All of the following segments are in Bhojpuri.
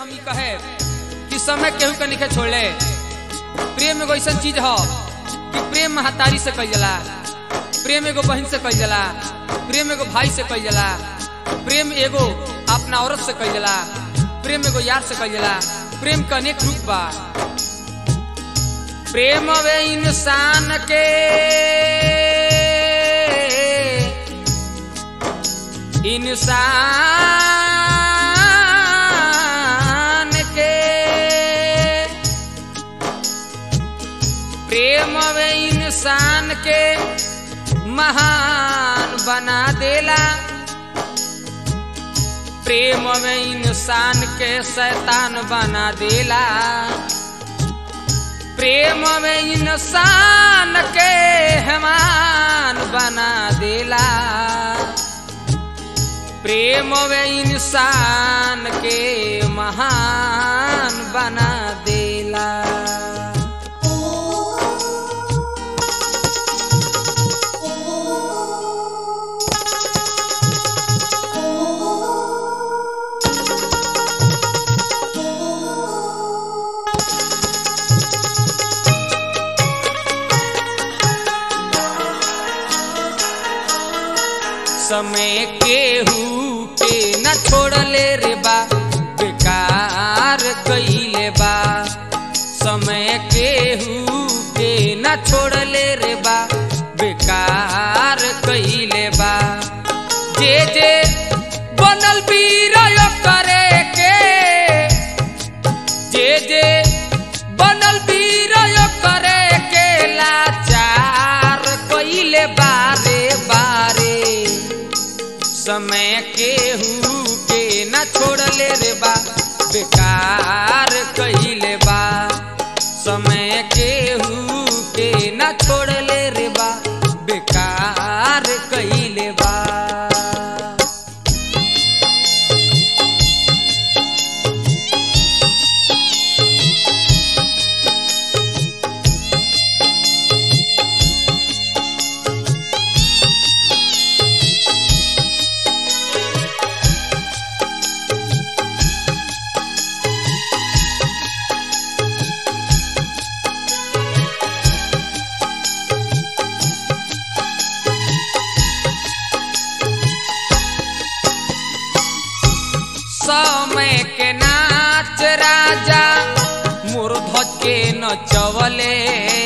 हम ई कहे कि समय केहू के निखे छोड़ले प्रेम एगो ऐसा चीज ह कि प्रेम महतारी से कई जाला प्रेम एगो बहन से कई जाला प्रेम एगो भाई से कई जाला प्रेम एगो अपना औरत से कई जाला प्रेम एगो यार से कई जाला प्रेम का अनेक रूप बा प्रेम वे इंसान के इंसान के प्रेम वे इंसान के महान बना देला प्रेम में इंसान के शैतान बना देला प्रेम में इंसान के हेमान बना देला प्रेम में इंसान के महान बना देला समय केहू के न छोड़ले रे बा बेकार कइले बा समय केहू के न छोड़ले रे बा बेकार कइले बा जे जे बनल वीर करे के जे जे बनल वीर करे के लाचार कइले बारे बारे समय केहू के न छोड़ले रे बा बेकार कइले बा समय केहू के न छोड़ले रे बा बेकार कइले बा समय के नाच राजा मूर्ध्वज के नचवले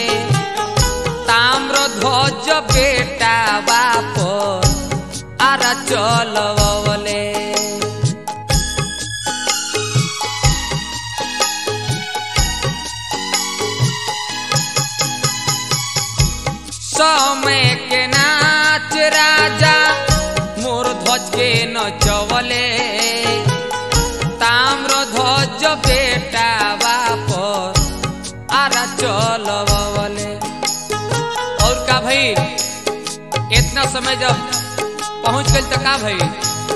ताम्र ध्वज बेटा बाप आरा चलवले समय के नाच राजा मोर ध्वज के नचवले ताम्र ध्वज बेटा बाप आरा चलवले और का भाई इतना समय जब पहुंच गई तो का भाई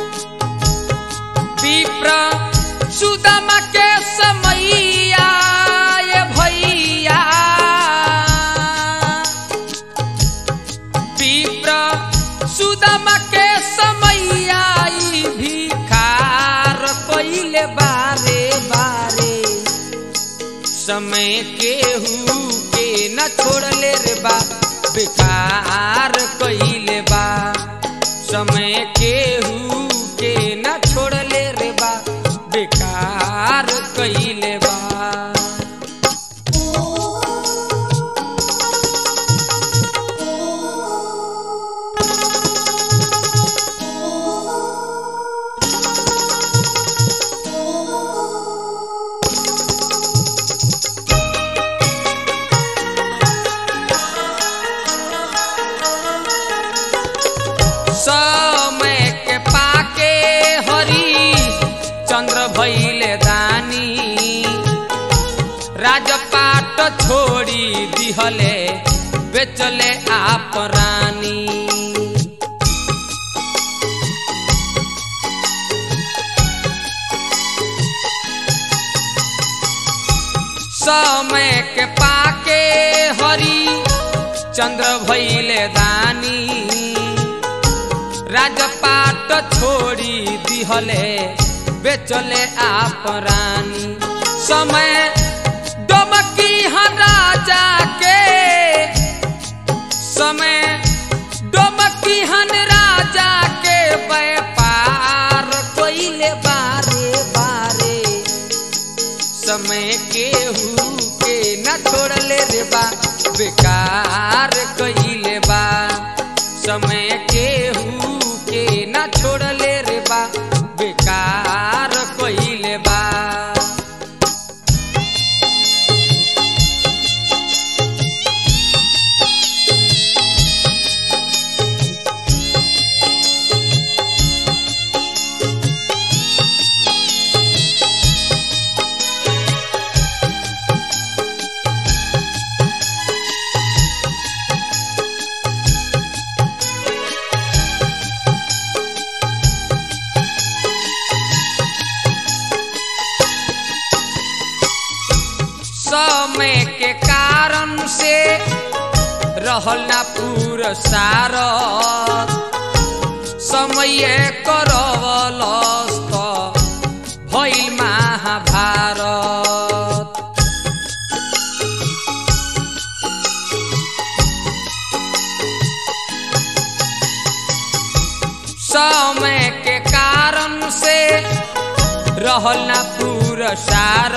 विप्र सुदामा के समैया ये भैया विप्र सुदामा के समैया ई भिखार कइले बारे बारे समय केहू के न छोड़ले रे बा बेकार कइले बा समय केहू के न छोड़ले रे बा बेकार कइले बा समय के पाके हरी चंद्र भैले दानी राजपाट छोड़ी दिहले बेचले आप रानी समय के पाके हरी चंद्र भैले दानी राजपाट छोड़ी दिहले बेचले आप रानी समय डोमकी हाँ राजा के समय डोमकी हन राजा के व्यापार कोइले बारे बारे समय केहू के न छोड़ले रे बा बेकार कइले बा समय केहू के न छोड़ले रे बा बेकार कइले बा समय के कारण से रहल ना पुरसार समय करवलस त भइल महाभारत समय के कारण से रहल ना पुरसार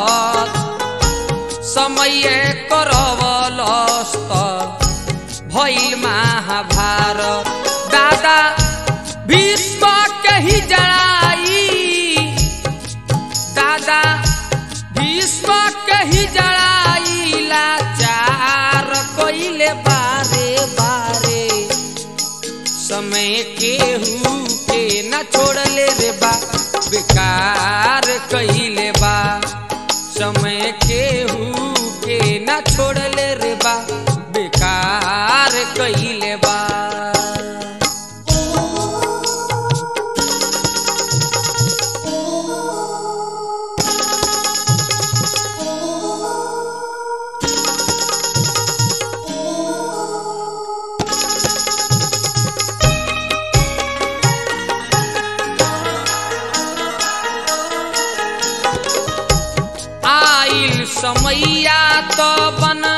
समय करवलस्त भइल महाभारत दादा भीष्म के ही जड़ाई दादा भीष्म के ही जड़ाई लाचार कइले बारे बारे समय केहू के न छोड़ले रे बा बेकार कइले बा समय केहू के न छोड़ले रे बा बेकार कइले बा आइल समैया तो बन